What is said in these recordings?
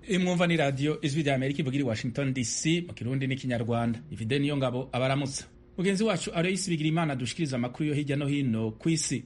imwumva ni radiyo ijwi rya amerika ivugira i washington dc mu kirundi n'ikinyarwanda ifide niyo ngabo abaramutsa mugenzi wacu aloyisi bigira imana dushikiriza amakuru yo hirya no hino ku isi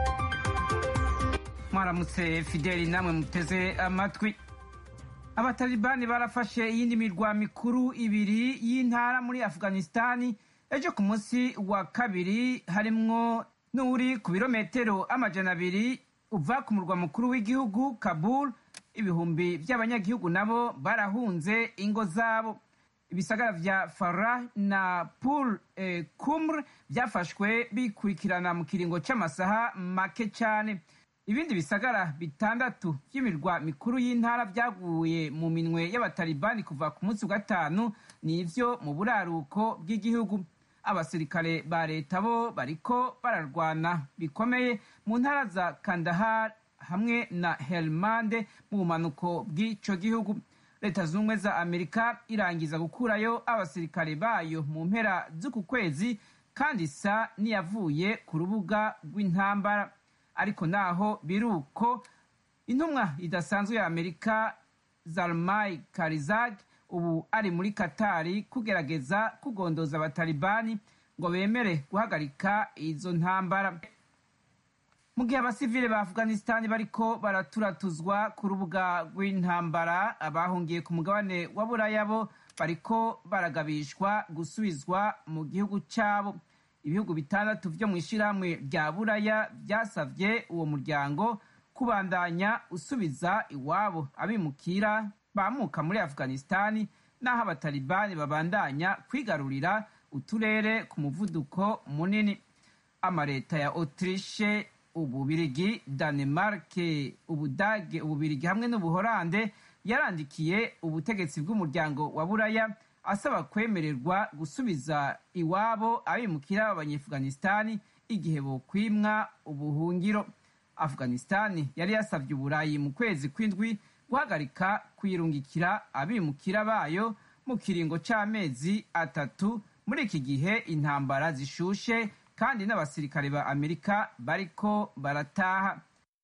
mwaramutse fideli namwe muteze amatwi abatalibani barafashe iyindi mirwa mikuru ibiri y'intara muri afghanistani ejo ku munsi wa kabiri harimwo n'uri ku birometero amajana abiri uva ku murwa mukuru w'igihugu kabul ibihumbi by'abanyagihugu nabo barahunze ingo zabo ibisagara vya farah na pul e, kumr byafashwe bikurikirana mu kiringo c'amasaha make cane ibindi bisagara bitandatu by'imirwa mikuru y'intara byaguye mu minwe y'abatalibani kuva ku munsi wa gatanu ni ivyo mu buraruko bw'igihugu abasirikare ba leta bo bariko bararwana bikomeye mu ntara za kandahar hamwe na helmande mu bumanuko bw'ico gihugu leta zunze ubumwe za amerika irangiza gukurayo abasirikare bayo mu mpera z'uku kwezi kandi isa n'iyavuye ku rubuga rw'intambara ariko naho biri uko intumwa idasanzwe ya amerika zalmai karizag ubu ari muri katari kugerageza kugondoza abatalibani ngo bemere guhagarika izo ntambara mu gihe abasivile ba afghanistani bariko baraturatuzwa ku rubuga rw'intambara abahungiye ku mugabane wa buraya bo bariko baragabishwa gusubizwa mu gihugu cyabo ibihugu bitandatu vyo mu ishirahamwe rya buraya vyasavye uwo muryango kubandanya usubiza iwabo abimukira bamuka muri afghanistani n'aho abatalibani babandanya kwigarurira uturere ku muvuduko munini amaleta ya autriche ububirigi danemarke ubudage ububirigi hamwe n'ubuhorande yarandikiye ubutegetsi bw'umuryango wa buraya asaba kwemererwa gusubiza iwabo abimukira b'abanyeafghanistani igihe bokwimwa ubuhungiro afghanistani yari yasabye uburayi mu kwezi kw'indwi guhagarika kwirungikira abimukira bayo mu kiringo c'amezi atatu muri iki gihe intambara zishushe kandi n'abasirikare ba amerika bariko barataha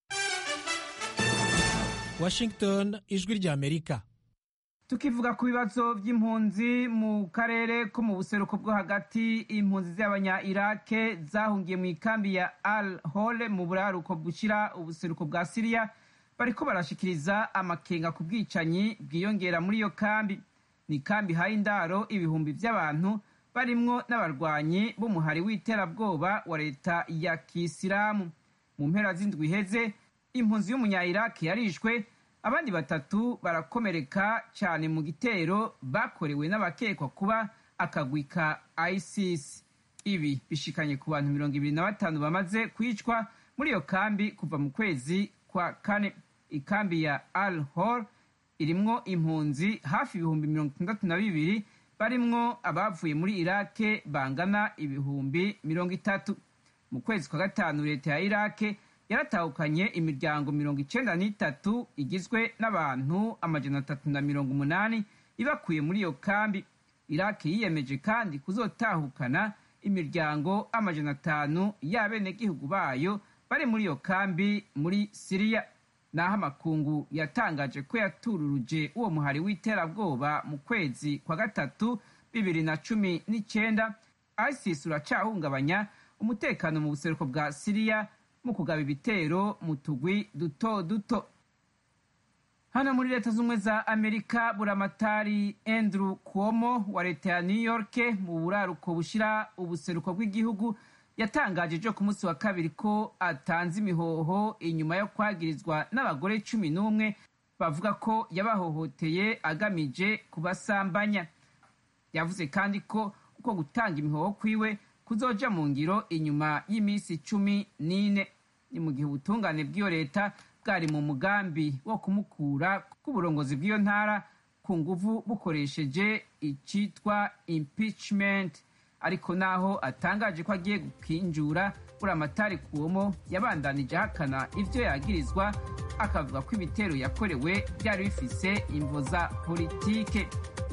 washington ijwi rya amerika tukivuga ku bibazo by'impunzi mu karere ko mu buseruko bwo hagati impunzi z'abanya irake zahungiye mu ikambi ya al hole mu buraruko bushyira ubuseruko bwa siriya bariko barashikiriza amakenga ku bwicanyi bwiyongera muri iyo kambi ni ikambi ihaye indaro ibihumbi by'abantu barimwo n'abarwanyi b'umuhari w'iterabwoba wa leta ya kisilamu mu mpera z'indwi iheze impunzi y'umunya-iraki yarishwe abandi batatu barakomereka cyane mu gitero bakorewe n'abakekwa kuba akagwi ka isis ibi bishikanye ku bantu mirongo ibiri na batanu bamaze kwicwa muri iyo kambi kuva mu kwezi kwa kane ikambi ya al hor irimwo impunzi hafi ibihumbi mirongo itandatu na bibiri barimwo abavuye muri irake bangana ibihumbi mirongo itatu mu kwezi kwa gatanu leta ya irake yaratahukanye imiryango mirongo icenda n'itatu igizwe n'abantu amajana atatu na mirongo umunani ibakuye muri iyo kambi irake yiyemeje kandi kuzotahukana imiryango amajana atanu y'abenegihugu bayo bari muri iyo kambi muri siriya naho amakungu yatangaje ko yatururuje uwo muhari w'iterabwoba mu kwezi kwa gatatu bibiri na cumi n'icyenda isis uracahungabanya umutekano mu buseruko bwa siriya mu kugaba ibitero mu tugwi duto duto hano muri leta z'ubumwe za amerika buramatari andrew cuomo wa leta ya new york mu buraruko bushyira ubuseruko bw'igihugu yatangaje ejo ku munsi wa kabiri ko atanze imihoho inyuma yo kwagirizwa n'abagore cumi n'umwe bavuga ko yabahohoteye agamije kubasambanya yavuze kandi ko uko gutanga imihoho kwiwe kuzoja mu ngiro inyuma y'iminsi cumi n'ine ni mu gihe ubutungane bw'iyo leta bwari mu mugambi wo kumukura k'uburongozi bw'iyo ntara ku nguvu bukoresheje icitwa impeachment ariko naho atangaje ko agiye gukinjura buramatari kuwomo yabandanije ahakana ivyo yagirizwa akavuga ko ibitero yakorewe byari bifise imvo za politike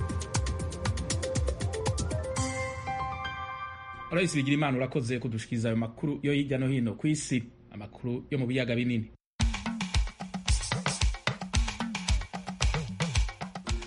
aloyisi bigira imana urakoze kudushikiriza ayo makuru yo hirya no hino ku isi amakuru yo mu biyaga binini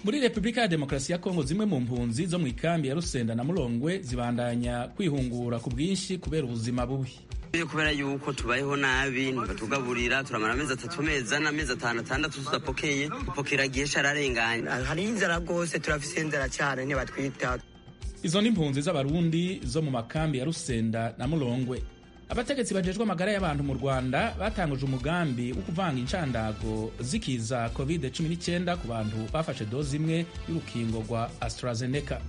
muri repubulika ya demokarasi ya kongo zimwe mu mpunzi zo mu ikambi ya rusenda na murongwe zibandanya kwihungura ku bwinshi kubera ubuzima bubi kubera yuko tubayeho nabi ntibatugaburira turamara amezi atatu mezi ane amezi atanu atandatu tudapokeye dupokera igihe cararenganye hari inzara rwose turafise inzara cyane ntibatwita izo ni impunzi z'abarundi zo mu makambi ya rusenda na murongwe abategetsi bajejwe amagara y'abantu mu rwanda batanguje umugambi wo kuvanga incandago zikiza covid 19 ku bantu bafashe dozi imwe y'urukingo rwa astrazeneca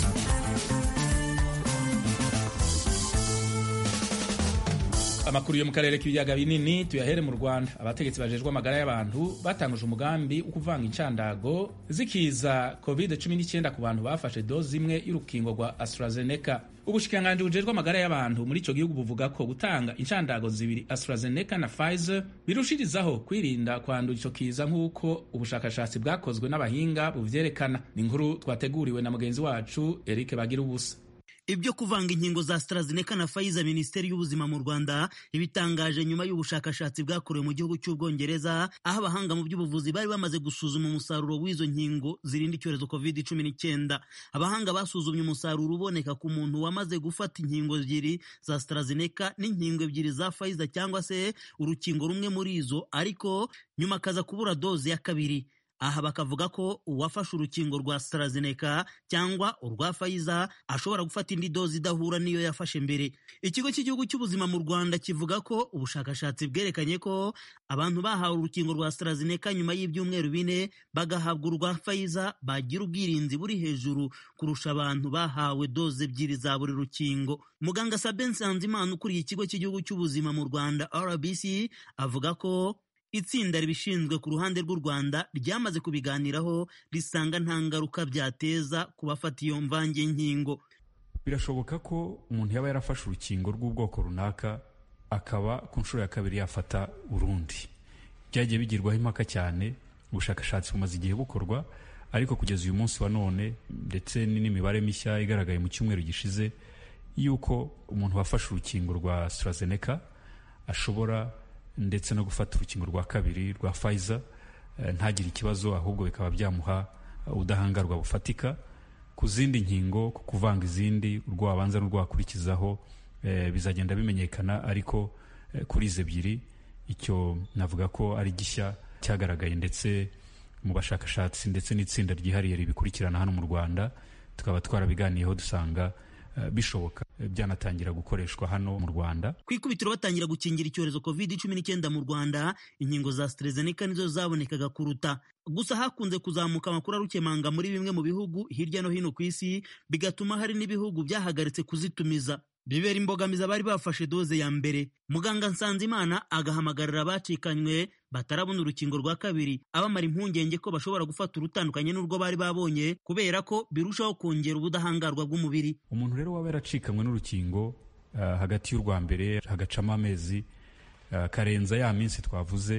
amakuru yo mu karere k'ibiyaga binini tuyahere mu rwanda abategetsi bajejwe amagara y'abantu batanguje umugambi wo kuvanga incandago zikiza covid 19 ku bantu bafashe dozi imwe y'urukingo rwa astrazeneca ubushikiranganji bujejwe amagara y'abantu muri ico gihugu buvuga ko gutanga incandago zibiri astrazeneca na pfizer birushirizaho kwirinda kwandura ico kiza nk'uko ubushakashatsi bwakozwe n'abahinga buvyerekana ni inkuru twateguriwe na mugenzi wacu eric bagira ubusa ibyo kuvanga inkingo za AstraZeneca na Pfizer Minisiteri y'Ubuzima mu Rwanda ibitangaje nyuma y'ubushakashatsi bwakorewe mu gihugu cy'Ubwongereza aho abahanga mu by'ubuvuzi bari bamaze gusuzuma umusaruro w'izo nkingo zirinda icyorezo COVID-19 abahanga basuzumye umusaruro uboneka ku muntu wamaze gufata inkingo ebyiri za AstraZeneca n'inkingo ebyiri za Pfizer cyangwa se urukingo rumwe muri izo ariko nyuma akaza kubura doze ya kabiri aha bakavuga ko uwafashe urukingo rwa AstraZeneca cyangwa urwa Pfizer ashobora gufata indi dozi idahura n'iyo yafashe mbere ikigo cy'igihugu cy'ubuzima mu Rwanda kivuga ko ubushakashatsi bwerekanye ko abantu bahawe urukingo rwa AstraZeneca nyuma y'ibyumweru bine bagahabwa urwa Pfizer bagira ubwirinzi buri hejuru kurusha abantu bahawe doze ebyiri za buri rukingo muganga Sabin Nsanzimana ukuriye ikigo cy'igihugu cy'ubuzima mu Rwanda RBC avuga ko itsinda ribishinzwe ku ruhande rw'u Rwanda ryamaze kubiganiraho risanga nta ngaruka byateza ku bafata iyo mvange nkingo birashoboka ko umuntu yaba yarafashe urukingo rw'ubwoko runaka akaba ku nshuro ya kabiri yafata urundi byagiye bigirwaho impaka cyane ubushakashatsi bumaze igihe bukorwa ariko kugeza uyu munsi wa none ndetse n'imibare mishya igaragaye mu cyumweru gishize y'uko umuntu wafashe urukingo rwa AstraZeneca ashobora ndetse no gufata urukingo rwa kabiri rwa Pfizer ntagire ikibazo ahubwo bikaba byamuha ubudahangarwa bufatika ku zindi nkingo ku kuvanga izindi urwo wabanza n'urwo wakurikizaho bizagenda bimenyekana ariko kuri izi ebyiri icyo navuga ko ari gishya cyagaragaye ndetse mu bashakashatsi ndetse n'itsinda ryihariye ribikurikirana hano mu Rwanda tukaba twarabiganiyeho dusanga bishoboka byanatangira gukoreshwa hano mu Rwanda ku ikubitiro batangira gukingira icyorezo covid cumi n'icyenda mu Rwanda inkingo za AstraZeneca nizo zabonekaga kuruta gusa hakunze kuzamuka amakuru arukemanga muri bimwe mu bihugu hirya no hino ku isi bigatuma hari n'ibihugu byahagaritse kuzitumiza bibera imbogamizi abari bafashe doze ya mbere muganga Nsanzimana agahamagarira abacikanywe batarabona urukingo rwa kabiri abamara impungenge ko bashobora gufata urutandukanye n'urwo bari babonye kubera ko birushaho kongera ubudahangarwa bw'umubiri umuntu rero waba yaracikanywe n'urukingo uh, hagati y'urwa mbere hagacamo amezi uh, karenza ya minsi twavuze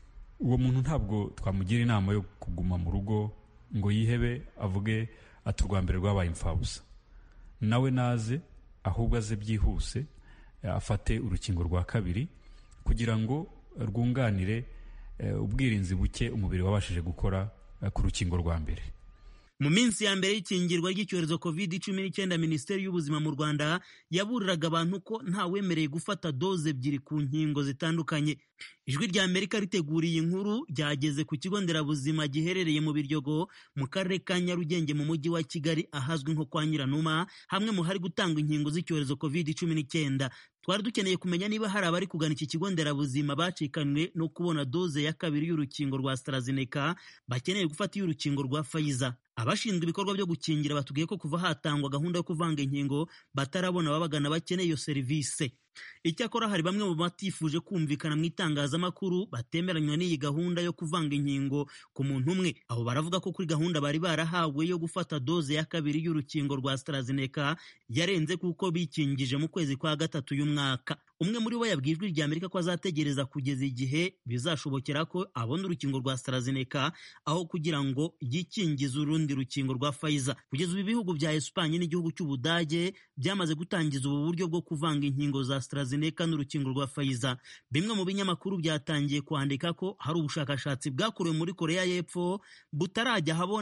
uwo muntu ntabwo twamugira inama yo kuguma mu rugo ngo yihebe avuge ati urwa mbere rwabaye imfabusa nawe naze ahubwo aze byihuse afate urukingo rwa kabiri kugira ngo rwunganire ubwirinzi buke umubiri wabashije gukora ku rukingo rwa mbere mu minsi ya mbere y'ikingirwa ry'icyorezo covid cumi n'icyenda minisiteri y'ubuzima mu rwanda yaburiraga abantu ko ntawemereye gufata doze ebyiri ku nkingo zitandukanye ijwi rya amerika riteguriye inkuru ryageze ku kigo nderabuzima giherereye mu biryogo mu karere ka nyarugenge mu mujyi wa kigali ahazwi nko kwa nyiranuma hamwe mu hari gutangwa inkingo z'icyorezo covid cumi n'icyenda twari dukeneye kumenya niba hari abari kugana iki kigo nderabuzima bacikanywe no kubona doze ya kabiri y'urukingo rwa AstraZeneca bakeneye gufata iy'urukingo rwa Pfizer abashinzwe ibikorwa byo gukingira batubwiye ko kuva hatangwa gahunda yo kuvanga inkingo batarabona ababagana bakeneye iyo serivisi icyakora hari bamwe mu batifuje kumvikana mu itangazamakuru batemeranywa n'iyi gahunda yo kuvanga inkingo ku muntu umwe abo baravuga ko kuri gahunda bari barahawe yo gufata doze ya kabiri y'urukingo rwa AstraZeneca yarenze kuko bikingije mu kwezi kwa gatatu y'umwaka umwe muri bo yabwiye ijwi rya Amerika ko azategereza kugeza igihe bizashobokera ko abona urukingo rwa AstraZeneca aho kugira ngo yikingize urundi rukingo rwa Pfizer kugeza ubu ibihugu bya Espanye n'igihugu cy'Ubudage byamaze gutangiza ubu buryo bwo kuvanga inkingo za AstraZeneca n'urukingo rwa Pfizer bimwe mu binyamakuru byatangiye kwandika ko hari ubushakashatsi bwakorewe muri Korea y'Epfo butarajya habona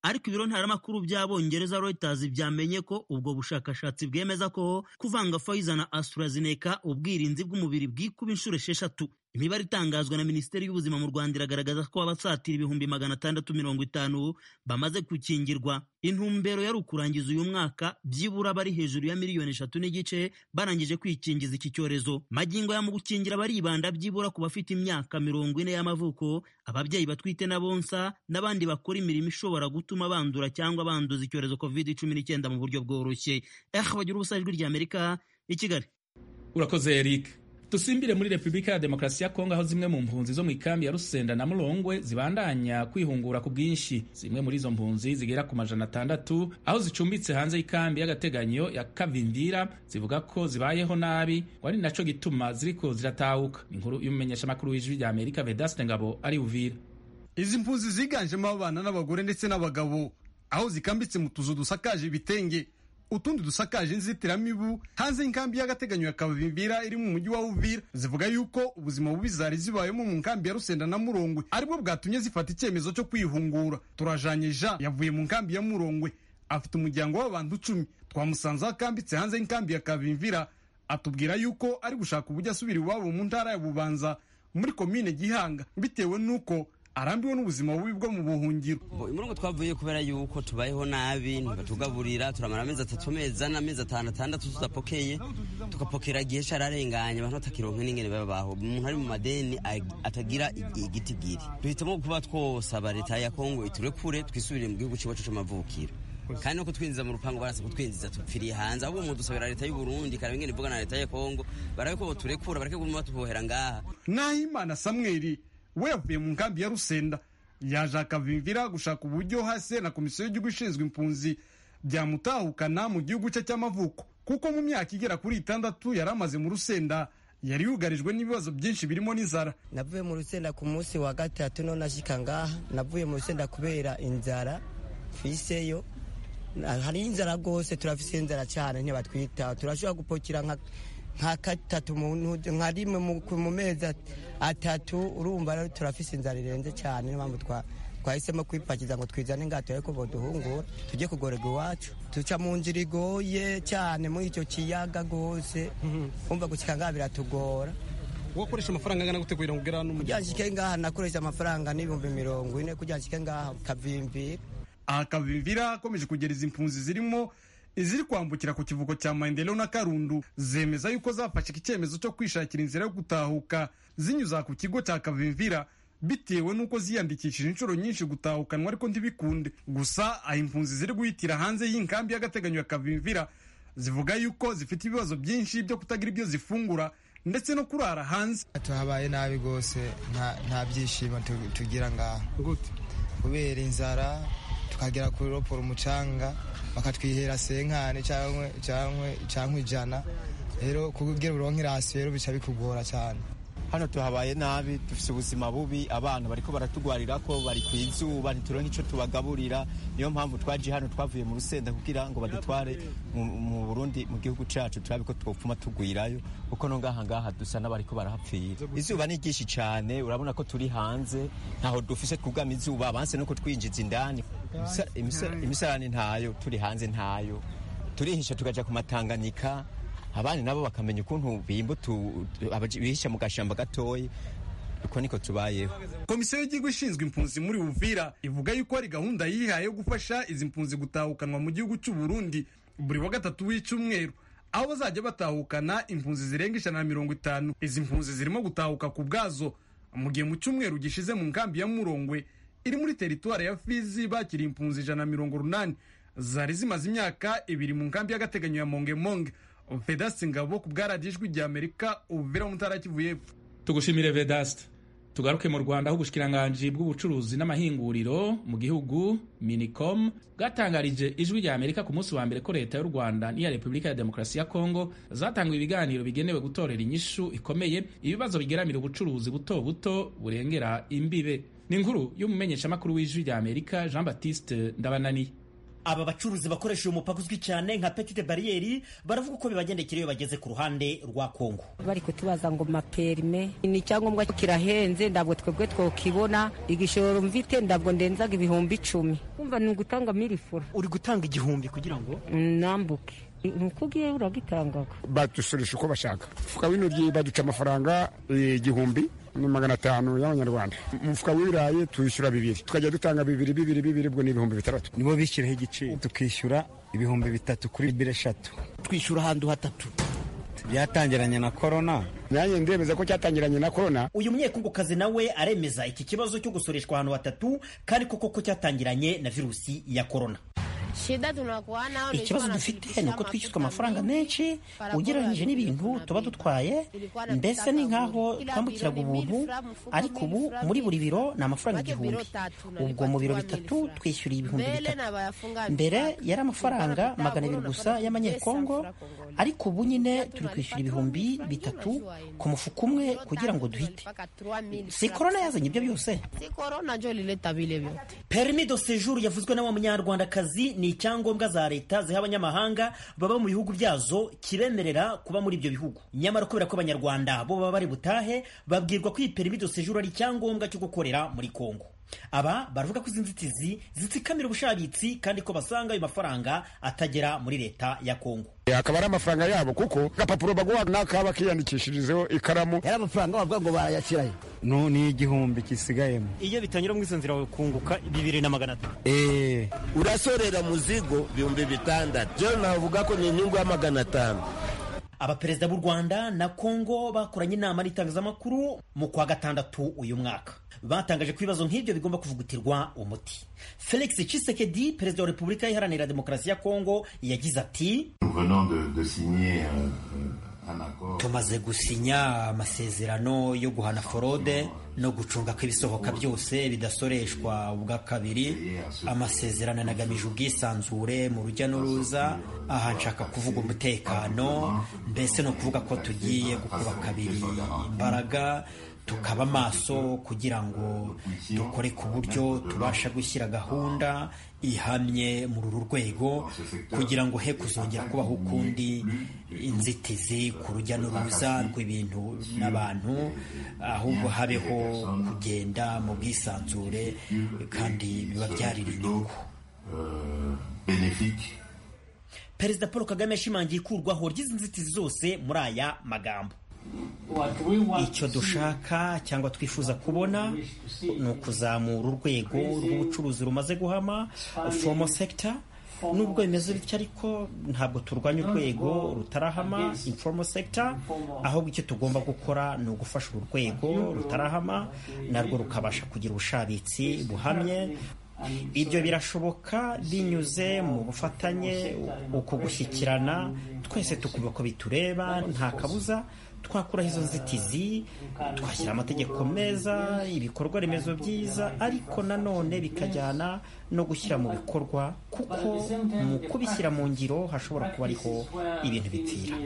ariko ibiro ntaramakuru by'abongereza Reuters byamenye ko ubwo bushakashatsi bwemeza ko kuvanga Pfizer na AstraZeneca ubwirinzi bw'umubiri bwikuba inshuro esheshatu imibare itangazwa na minisiteri y'ubuzima mu rwanda iragaragaza ko abasatira ibihumbi magana atandatu mirongo itanu bamaze gukingirwa intumbero yari ukurangiza uyu mwaka byibura bari hejuru ya miliyoni eshatu n'igice barangije kwikingiza iki cyorezo magingo ya mu gukingira baribanda byibura ku bafite imyaka mirongo ine y'amavuko ababyeyi batwite na bonsa n'abandi bakora imirimo ishobora gutuma bandura cyangwa banduza icyorezo covid cumi n'icyenda mu buryo bworoshye eh bagira ubusa ijwi ry'amerika i kigali urakoze eric dusimbire muri repubulika ya demokarasi ya kongo aho zimwe mu mpunzi zo mu ikambi ya rusenda na murongwe zibandanya kwihungura ku bwinshi zimwe muri izo mpunzi zigera ku majana atandatu aho zicumbitse hanze y'ikambi y'agateganyo ya kavindira zivuga ko zibayeho nabi ngo ari naco gituma ziriko ziratahuka inkuru y'umumenyeshamakuru w'ijwi rya amerika vedaste ngabo ari uvira izi mpunzi ziganjemo abana n'abagore ndetse n'abagabo aho zikambitse mu tuzu dusakaje ibitenge utundi dusakaje inzitiramibu hanze y'inkambi y'agateganyo ya kavimbira iri mu mujyi wa uvira zivuga yuko ubuzima bubi zari zibayemo mu nkambi ya rusenda na murongwe aribwo bwatumye zifata icyemezo cyo kwihungura turajanye jean yavuye mu nkambi ya murongwe afite umuryango w'abantu icumi twamusanze aho akambitse hanze y'inkambi ya kavimvira atubwira yuko ari gushaka uburyo asubira iwabo mu ntara ya bubanza muri komine gihanga bitewe n'uko arambiwe n'ubuzima bubi bwo mu buhungiro umurongo twavuye kubera yuko tubayeho nabi ntibatugaburira turamara amezi atatu mezi ane amezi atanu atandatu tudapokeye tugapokera igihe cararenganye abantu batakironka n'ingene babaho umuntu ari mu madeni atagira igitigiri duhitamo kuba twosaba leta ya kongo iturekure twisubirire mu gihugu ciwacu c'amavukiro kandi no kutwinjiza mu rupango barase kutwinjiza tupfiriye hanze ahubwo umuntu dusabira leta y'u Burundi karaba ingene ivugana na leta ya Kongo barabe ko boturekura bareke guma batubohera ngaha nahimana samweli we yavuye mu nkambi ya rusenda yaje akavimvira gushaka uburyo hasi na komisiyo y'igihugu ishinzwe impunzi byamutahukana mu gihugu cye cy'amavuko kuko mu myaka igera kuri itandatu yari amaze mu rusenda yari yugarijwe n'ibibazo byinshi birimo n'inzara navuye mu rusenda ku munsi wa gatatu none ashika ngaha navuye mu rusenda kubera inzara fiseyo hari inzara rwose turafise inzara cyane ntibatwitaho turashobora gupokera nka nka gatatu nka rimwe mu mezi atatu urumva rero turafise inzara irenze cyane niyo mpamvu twahisemo kwipakiza ngo twizane ingato ariko boduhungura tujye kugorerwa iwacu duca mu nzira igoye cyane muri icyo kiyaga rwose wumva gushyika ngaha biratugora wakoresha amafaranga angana gute kugira ngo ugere hano kugira ngo nshyike ngaha nakoresha amafaranga n'ibihumbi mirongo ine kugira ngo nshyike ngaha kavimbira aha kavimvira akomeje kugera izi mpunzi zirimo iziri kwambukira ku kivuko cya maendeleo na karundu zemeza yuko zafashe icyemezo cyo kwishakira inzira yo gutahuka zinyuza ku kigo cya kavimvira bitewe n'uko ziyandikishije inshuro nyinshi gutahukanwa ariko ntibikunde gusa aho impunzi ziri guhitira hanze y'inkambi y'agateganyo ya kavimvira zivuga yuko zifite ibibazo byinshi byo kutagira ibyo zifungura ndetse no kurara hanze tuhabaye nabi rwose nta byishimo tugira ngaha kubera inzara tukagera kuri roporo umucanga bakatwihera senkani cyangwa ijana rero kugira uronke irasi rero bica bikugora cyane hano tuhabaye nabi dufite ubuzima bubi abana bariko baratugwarira ko bari ku izuba ntituronke icyo tubagaburira niyo mpamvu twaje hano twavuye mu rusenda kugira ngo badutware mu burundi mu gihugu cacu turabe ko twopfuma tugwirayo kuko no ngaha ngaha dusa n'abariko barahapfira izuba ni ryinshi cane urabona ko turi hanze ntaho dufise kugama izuba banse no kutwinjiza indani imisarani ntayo turi hanze ntayo turihisha tukaja ku matanganika abandi nabo bakamenya ukuntu bimba bihisha mu gashamba gatoya uko niko tubayeho komisiyo y'igihugu ishinzwe impunzi muri uvira ivuga yuko hari gahunda yihaye yo gufasha izi mpunzi gutahukanwa mu gihugu cy'u Burundi buri wa gatatu w'icyumweru aho bazajya batahukana impunzi zirenga ijana na mirongo itanu izi mpunzi zirimo gutahuka ku bwazo mu gihe mu cyumweru gishize mu nkambi ya murongwe iri muri teritwari ya fizi bakiriye impunzi ijana na mirongo urunani zari zimaze imyaka ibiri mu nkambi y'agateganyo ya mongemonge vedasite ngabo ku bwaradiyo ijwi rya amerika ubuvira mu ntara kivu y'epfo tugushimire vedasite tugaruke mu rwanda aho ubushikiranganji bw'ubucuruzi n'amahinguriro mu gihugu minicom bwatangarije ijwi rya amerika ku munsi wa mbere ko leta y'u rwanda n'iya repubulika ya demokarasi ya kongo zatanguye ibiganiro bigenewe gutorera inyishu ikomeye ibibazo bigeramira ubucuruzi buto buto burengera imbibe ni inkuru y'umumenyeshamakuru w'ijwi rya amerika jean baptiste ndabananiye aba bacuruzi bakoresha uyu mupaka uzwi cyane nka petite bariyeri baravuga uko bibagendekera iyo bageze ku ruhande rwa kongo bari kutubaza ngo maperime ni icyangombwa kirahenze ntabwo twebwe twokibona igishoro mvite ntabwo ndenzaga ibihumbi icumi kumva ni ugutanga milifura uri gutanga igihumbi kugira ngo nambuke nuko ugiye uragitangaga badusurisha uko bashaka umufuka w'intoryi baduca amafaranga igihumbi ni magana atanu y'abanyarwanda umufuka w'ibirayi tuyishyura bibiri tukajya dutanga bibiri bibiri bibiri ubwo ni ibihumbi bitandatu nibo bishyiraho igiciro tukishyura ibihumbi bitatu kuri bibiri eshatu twishyura ahantu hatatu byatangiranye na korona nanjye ndemeza ko cyatangiranye na korona uyu munyekungukazi nawe aremeza iki kibazo cyo gusoreshwa ahantu hatatu kandi koko ko cyatangiranye na virusi ya korona ikibazo dufite ni uko twishyuzwa amafaranga menshi ugereranyije n'ibintu tuba dutwaye mbese ni nk'aho twambukiraga ubuntu ariko ubu muri buri biro ni amafaranga igihumbi ubwo mu biro bitatu twishyuriye ibihumbi bitatu mbere yari amafaranga magana abiri gusa y'amanyekongo ariko ubu nyine turi kwishyura ibihumbi bitatu ku mufuka umwe kugira ngo duhite si korona yazanye ibyo byose perimi do sejuru yavuzwe na wa munyarwandakazi ni icyangombwa za leta ziha abanyamahanga baba mu bihugu byazo kibemerera kuba muri ibyo bihugu nyamara kubera ko abanyarwanda bo baba bari butahe babwirwa ko iyi perimi do sejuru ari icyangombwa cyo gukorera muri kongo aba baravuga ko izi nzitizi zitsikamira ubushabitsi kandi ko basanga ayo mafaranga atagera muri leta ya kongo akaba ari amafaranga yabo kuko agapapuro baguha n'akaba kiyandikishirizeho ikaramu yari amafaranga bavuga ngo barayashyirayo no ni igihumbi kisigayemo iyo bitanyura muri izo nzira kunguka bibiri na magana atatu eee urasorera muzigo ibihumbi bitandatu byo navuga ko ni inyungu ya magana atanu abaperezida b'u rwanda na kongo bakoranye inama n'itangazamakuru mu kwa gatandatu uyu mwaka batangaje ko ibibazo nk'ibyo bigomba kuvugutirwa umuti felix Tshisekedi perezida wa repubulika iharanira demokarasi ya kongo yagize ati tumaze gusinya amasezerano yo guhana forode no gucunga ko ibisohoka byose bidasoreshwa ubwa kabiri amasezerano anagamije ubwisanzure mu rujya n'uruza aha nshaka kuvuga umutekano mbese ni ukuvuga ko tugiye gukuba kabiri imbaraga tukaba maso kugira ngo dukore ku buryo tubasha gushyira gahunda ihamye muri uru rwego kugira ngo he kuzongera kubaho ukundi inzitizi ku rujya n'uruza rw'ibintu n'abantu ahubwo habeho kugenda mu bwisanzure kandi biba byarira inyungu perezida paul kagame yashimangiye ikurwaho ry'izi nzitizi zose muri aya magambo icyo dushaka cyangwa twifuza kubona ni ukuzamura urwego rw'ubucuruzi rumaze guhama fomo sekita nubwo bimeze bityo ariko ntabwo turwanya urwego rutarahama informo sekita ahubwo icyo tugomba gukora ni ugufasha uru rwego rutarahama narwo rukabasha kugira ubushabitsi buhamye ibyo birashoboka binyuze mu bufatanye uko gushyikirana twese tukumva ko bitureba nta kabuza twakuraho izo nzitizi twashyira amategeko meza ibikorwa remezo byiza ariko nanone bikajyana no gushyira mu bikorwa kuko mu kubishyira mu ngiro hashobora kuba ariho ibintu bipfira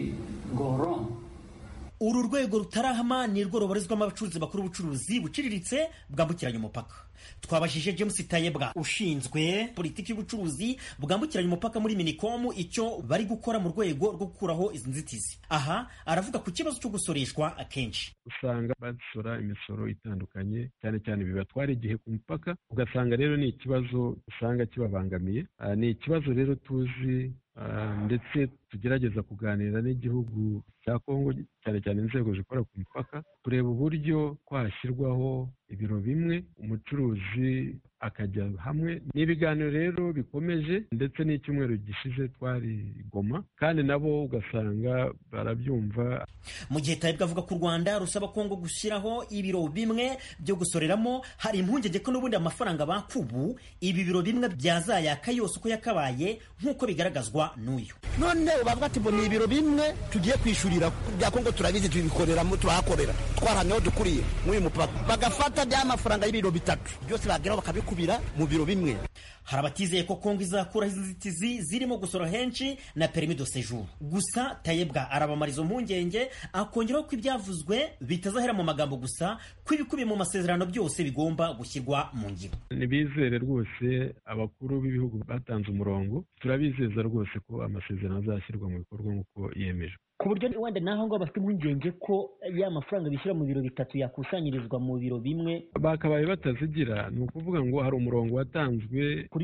uru rwego rutarahama ni rwo rubarizwamo abacuruzi bakora ubucuruzi buciriritse bwambukiranya umupaka twabajije james tayebwa ushinzwe politiki y'ubucuruzi bwambukiranya umupaka muri minikomu icyo bari gukora mu rwego rwo gukuraho izi nzitizi aha aravuga ku kibazo cyo gusoreshwa akenshi usanga basora imisoro itandukanye cyane cyane bibatwara igihe ku mupaka ugasanga rero ni ikibazo usanga kibabangamiye ni ikibazo rero tuzi ndetse tugerageza kuganira n'igihugu cya kongo cyane cyane inzego zikora ku mipaka kureba uburyo twashyirwaho ibiro bimwe umucuruzi akajya hamwe ni ibiganiro rero bikomeje ndetse n'icyumweru gishize twari goma kandi nabo ugasanga barabyumva mu gihe tayibwa avuga ko u rwanda rusaba kongo gushyiraho ibiro bimwe byo gusoreramo hari impungenge ko n'ubundi amafaranga bakubu ibi biro bimwe byazayaka yose uko yakabaye nk'uko bigaragazwa n'uyu none bavuga ati ngo ni ibiro bimwe tugiye kwishyurira bya kongo turabizi tubikoreramo turahakorera twarahamyeho dukuriye nk'uyu mupaka bagafata bya mafaranga y'ibiro bitatu byose bageraho bakabikubira mu biro bimwe hari abatizeye ko kongo izakuraho izi nzitizi zirimo gusora henshi na perimi de séjour gusa tayebwa arabamara izo mpungenge akongeraho ko ibyavuzwe bitazahera mu magambo gusa ko ibikubiye mu masezerano byose bigomba gushyirwa mu ngiro ntibizere rwose abakuru b'ibihugu batanze umurongo turabizeza rwose ko amasezerano azashyirwa mu bikorwa nk'uko yemejwe ku buryo wenda naho ngo bafite impungenge ko ya mafaranga bishyura mu biro bitatu yakusanyirizwa mu biro bimwe bakabaye batazigira ni ukuvuga ngo hari umurongo watanzwe kuri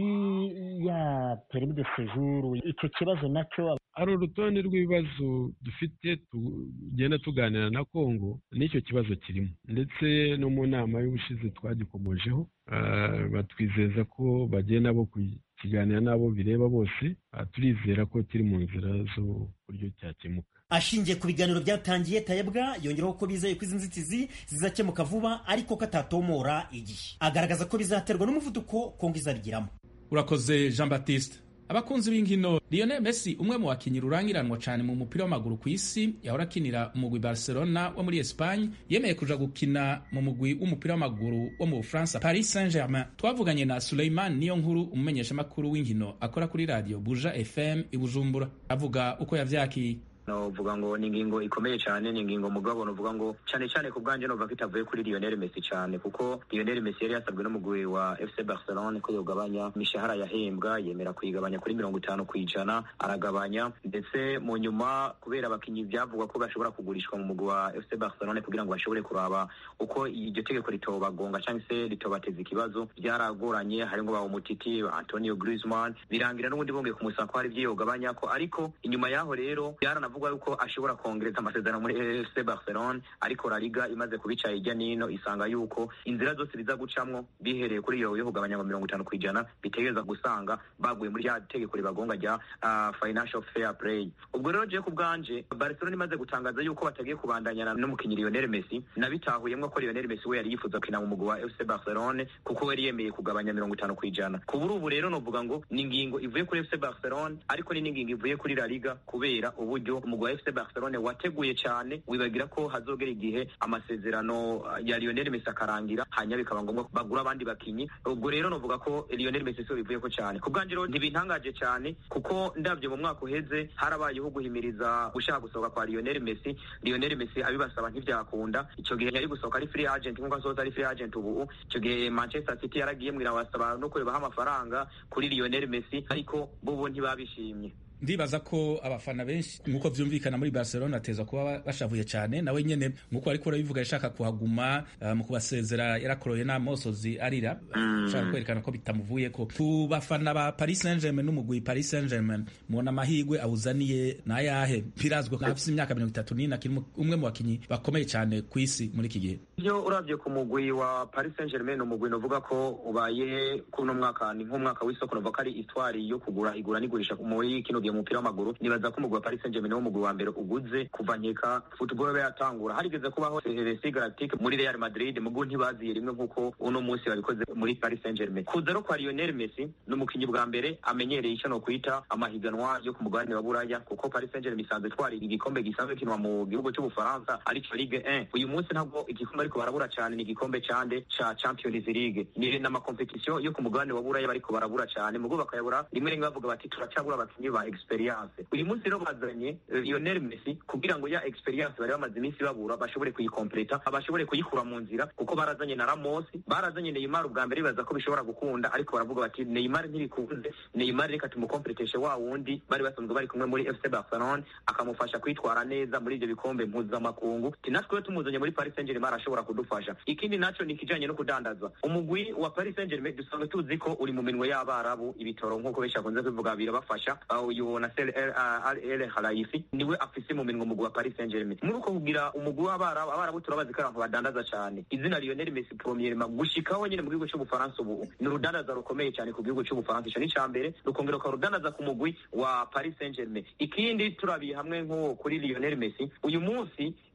ya perimi de séjour icyo kibazo nacyo hari urutonde rw'ibibazo dufite tugenda tuganira na kongo n'icyo kibazo kirimo ndetse no mu nama y'ubushize twagikomojeho batwizeza ko bagenda bo kukiganira n'abo bireba bose turizera ko kiri mu nzira z'uburyo cyakemuka ashingiye ku biganiro byatangiye tayebwa yongeraho ko bizeye ko izi nzitizi zizakemuka vuba ariko ko atatomora igihe agaragaza ko bizaterwa n'umuvuduko kongo izabigiramo urakoze jean baptiste abakunzi b'inkino Lionel Messi umwe mu bakinnyi rurangiranwa cyane mu mupira w'amaguru ku isi yahora akinira umugwi Barcelona wo muri Espagne yemeye kuja gukina mu mugwi w'umupira w'amaguru wo mu Bufaransa Paris Saint-Germain twavuganye na Suleiman niyo nkuru umumenyeshamakuru w'inkino akora kuri radio Buja FM i Bujumbura avuga uko yavyakiye novuga ngo ni ingingo ikomeye cyane ni ingingo mugabo novuga ngo cyane cyane ku bwanjye novuga ko itavuye kuri Lionel Messi cyane kuko Lionel Messi yari yasabwe n'umugwi wa FC Barcelona ko yogabanya imishahara yahembwa yemera kuyigabanya kuri mirongo itanu ku ijana aragabanya ndetse mu nyuma kubera abakinnyi byavugwa ko bashobora kugurishwa mu mugwi wa FC Barcelona kugira ngo bashobore kuraba uko iryo tegeko ritobagonga cyangwa se ritobateza ikibazo byaragoranye harimo ba umutiti Antonio Griezmann birangira n'ubundi bongeye kumusaba ko hari ibyo yogabanya ko ariko inyuma yaho rero byaranavuga yuko ashobora kongereza amasezerano muri FC Barcelona ariko La Liga imaze kubica hirya nino isanga yuko inzira zose biza gucamwo bihereye kuri iyo yo kugabanya mirongo itanu ku ijana bitegereza gusanga baguye muri rya tegeko ribagonga rya uh, financial fair play ubwo rero je ku bwanje Barcelona imaze gutangaza yuko batagiye kubandanyana n'umukinnyi Lionel Messi nabitahuyemwo ko Lionel Messi we yari yifuza kina mu mugwi wa FC Barcelona kuko yari yemeye kugabanya mirongo itanu ku ijana ku buri ubu rero novuga ngo ni ingingo ivuye kuri FC Barcelona ariko ni n'ingingo ivuye kuri La Liga kubera uburyo umugwi wa FC Barcelona wateguye cyane wibagira ko hazogera igihe amasezerano ya Lionel Messi akarangira hanyuma bikaba ngombwa ko bagura abandi bakinyi ubwo rero novuga ko Lionel Messi so bivuye ko cyane ku bwanje rero ntibintangaje cyane kuko ndabyo mu mwaka uheze harabayeho guhimiriza gushaka gusohoka kwa Lionel Messi Lionel Messi abibasaba ntibyakunda icyo gihe yari gusohoka ari free agent nk'uko asohotse ari free agent ubu icyo gihe Manchester City yaragiye mwira basaba no kurebaho amafaranga kuri Lionel Messi ariko bo ntibabishimye ndibaza ko abafana benshi nk'uko vyumvikana muri Barcelona ateza kuba bashavuye cyane nawe nyene nk'uko ariko urabivuga yashaka kuhaguma uh, mu kubasezera yarakoroye n'amosozi arira ashaka mm. kwerekana ko bitamuvuyeko ku bafana ba Paris Saint-Germain n'umugwi Paris Saint-Germain mubona amahigwe awuzaniye n'ayahe birazwi ko afise imyaka mirongo itatu n'ine akiri umwe mu bakinyi bakomeye cyane ku isi muri iki gihe iyo uravye ku mugwi wa Paris Saint-Germain umugwi novuga ko ubaye kuno mwaka ni nk'umwaka w'isoko novuga ko ari histoire yo kugura igura n'igurisha muri kino gihe umupira w'amaguru nibaza ko umugwi wa Paris Saint-Germain wo mugwi wa mbere uguze kuva nkeka football be yatangura harigeze kubaho Heresi Galactique muri Real Madrid mugu ntibaziye rimwe nkuko uno munsi babikoze muri Paris Saint-Germain kuza no kwa Lionel Messi n'umukinyi bwa mbere amenyereye icyo no kwita amahiganwa yo ku mugabane wa Buraya kuko Paris Saint-Germain isanzwe twari igikombe gisanzwe kinwa mu gihugu cy'Ubufaransa aricyo Ligue 1 uyu munsi ntabwo igikombe ariko barabura cyane ni igikombe cande ca Champions League ni n'amakompetisiyo yo ku mugabane wa Buraya bariko barabura cyane mugo bakayabura rimwe rimwe bavuga bati turacabura abakinyi ba experience uyu munsi rero bazanye Lionel Messi kugira ngo ya experience bari bamaze iminsi babura bashobore kuyikompleta bashobore kuyikura mu nzira kuko barazanye na Ramos barazanye Neymar ubwa mbere bibaza ko bishobora gukunda ariko baravuga bati Neymar ntibikunze Neymar reka tumukompleteshe wa wundi bari basanzwe bari kumwe muri FC Barcelona akamufasha kwitwara neza muri ibyo bikombe mpuzamakungu natwe tumuzanye muri Paris Saint-Germain arashobora kudufasha ikindi naco ni kijanye no kudandaza umugwi wa Paris Saint-Germain dusanzwe tuzi ko uri mu minwe y'abarabu ibitoro nk'uko benshi bakunze kubivuga birabafasha uyu na Sel El Khalifi niwe afise mu minwe umugwi wa Paris Saint-Germain muri uko kugira umugwi w'abarabu abarabu turabazi ko abantu badandaza cyane izina Lionel Messi premièrement gushikaho nyine mu gihugu cy'Ubufaransa ubu ni urudandaza rukomeye cyane ku gihugu cy'Ubufaransa ico ni cambere rukongera ukarudandaza ku mugwi wa Paris Saint-Germain ikindi turabiye hamwe nko kuri Lionel Messi uyu munsi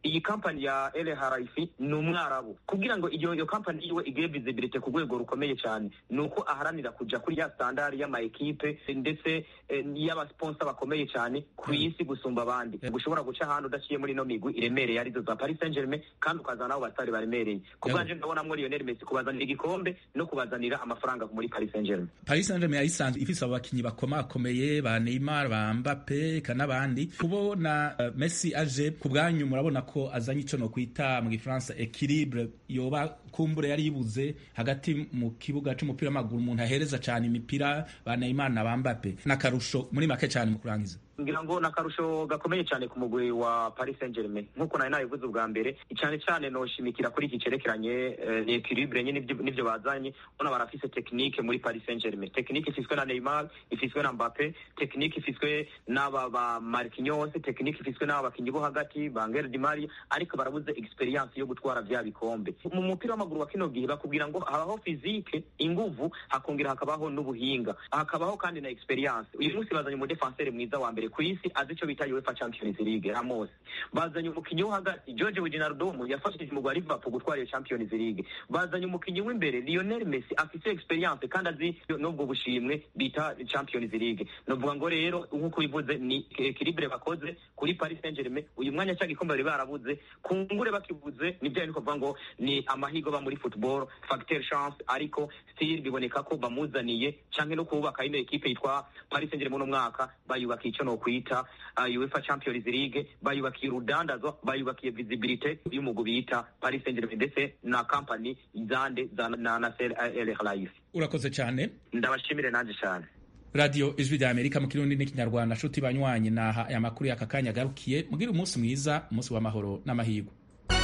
iyi kampani ya El Haraifi ni umwarabu kugira ngo iyo iyo kampani yiwe igire visibility ku rwego rukomeye cyane ni uko aharanira kuja kuri ya standard y'ama ekipe ndetse eh, y'abasponsa bakomeye cyane ku isi gusumba abandi gushobora guca ahantu udaciye muri ino migwi iremereye arizo za Paris Saint-Germain kandi ukazana n'abo basitari baremereye ku bwanje ndabonamwo Lionel Messi kubazanira igikombe no kubazanira amafaranga muri Paris Saint-Germain Paris Saint-Germain yayisanzwe ifise abakinyi bakomakomeye ba Neymar ba Mbappe eka n'abandi kubona uh, Messi aje ku bwanyu murabona ko azanye ico no kwita mu gifaransa equilibre yoba kumbure yari yibuze hagati mu kibuga c'umupira w'amaguru umuntu ahereza cane imipira ba Neymar na ba Mbappe n'akarusho muri make cane mu kurangiza ngira ngo nakarusho gakomeye cyane ku mugwi wa Paris Saint-Germain nkuko nari nabivuze ubwa mbere cyane cyane noshimikira kuri iki cerekeranye eh, ni equilibre nyine nivyo nivyo bazanye bona barafise technique muri Paris Saint-Germain technique ifiswe na Neymar ifiswe na Mbappe technique ifiswe n'aba ba Marquinhos technique ifiswe n'aba bakinyi bo hagati ba Angel Di Maria ariko barabuze experience yo gutwara vya bikombe mu mupira w'amaguru wa kino gihe bakubwira ngo habaho physique inguvu hakongera hakabaho n'ubuhinga hakabaho kandi na experience uyu munsi bazanye umudefenseur mwiza wa mbere ku isi azi icyo bita UEFA Champions League Ramos bazanye umukinnyi wo hagati George Wijnaldum yafashije umugwi wa Liverpool gutwara iyo Champions League bazanye umukinnyi w'imbere Lionel Messi afite experience kandi azi n'ubwo bushimwe bita Champions League novuga ngo rero nk'uko bivuze ni equilibre bakoze kuri Paris Saint-Germain uyu mwanya cya gikombe bari barabuze kungure bakibuze nibyo niko kuvuga ngo ni amahigo ba muri football facteur chance ariko still biboneka ko bamuzaniye canke no kubaka ino equipe yitwa Paris Saint-Germain uno mwaka bayubaka ico no kwita uh, UEFA Champions League bayubakiye urudandazwa bayubakiye visibility y'umugwi bita Paris Saint-Germain ndetse na company zande za na Nasser El Khelaifi urakoze cyane ndabashimire nanje cyane radio ijwi rya amerika mu kirundi n'ikinyarwanda nshuti banywanyi naha aya makuru y'aka kanya agarukiye mugire umunsi mwiza umunsi w'amahoro n'amahirwe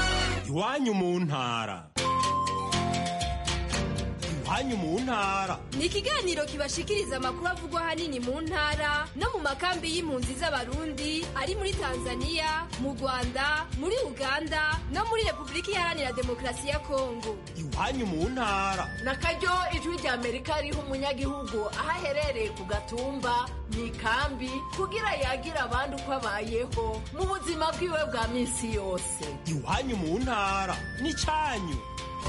iwanyu mu ntara iwanyu mu ntara ni ikiganiro kibashikiriza amakuru avugwa ahanini mu ntara no mu makambi y'impunzi z'abarundi ari muri tanzania mu rwanda muri uganda no muri repubulika iharanira demokarasi ya kongo iwanyu mu ntara na karyo ijwi rya amerika riha umunyagihugu aho aherereye ku gatumba mu ikambi kugira yagire abandi uko abayeho mu buzima bwiwe bwa minsi yose iwanyu mu ntara ni cyanyu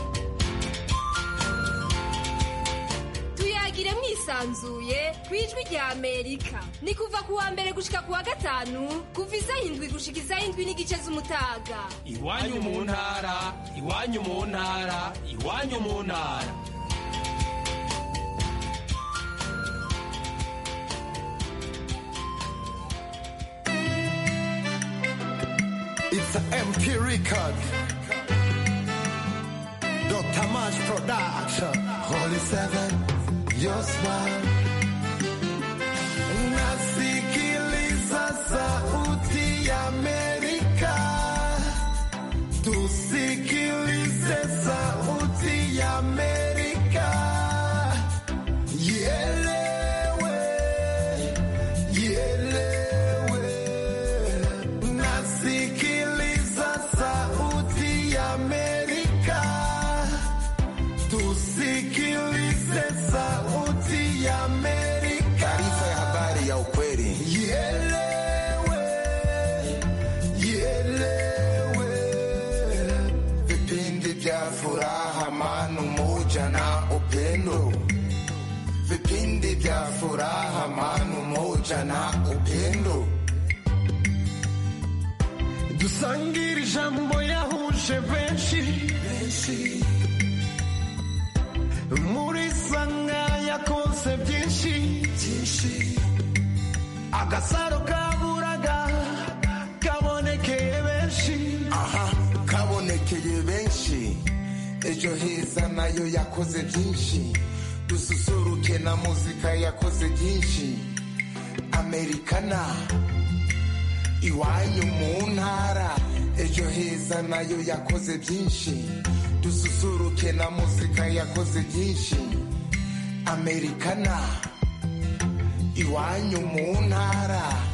tuyagire mwisanzuye ku ijwi rya amerika ni kuva ku wa mbere gushika ku wa gatanu kuva isaha indwi gushika isaha indwi n'igice z'umutaga iwanyu mu ntara iwanyu mu ntara iwanyu mu ntara It's an MP record. Dr. Mash Production. Holy Seven, your smile. Nasikiliza sauti ya Amerika. Tusikilize sauti ya Amerika. Ielewe, ielewe. Nasikiliza sauti ya Amerika. Tusikilize sauti ya Amerika. Taarifa ya habari ya ukweli. Ielewe, ielewe. Vipindi vya furaha, amani, umoja na upendo. Vipindi vya furaha, amani, umoja na upendo. dusangire ijambo yahuje benshi muri sanga yakoze byinshi agasaro kaburaga kabonekeye benshi aha kabonekeye benshi ejo heza nayo yakoze byinshi dususuruke na muzika yakoze byinshi amerikana iwanyu mu ntara ejo heza nayo yakoze byinshi dususuruke na muzika yakoze byinshi amerikana iwanyu mu ntara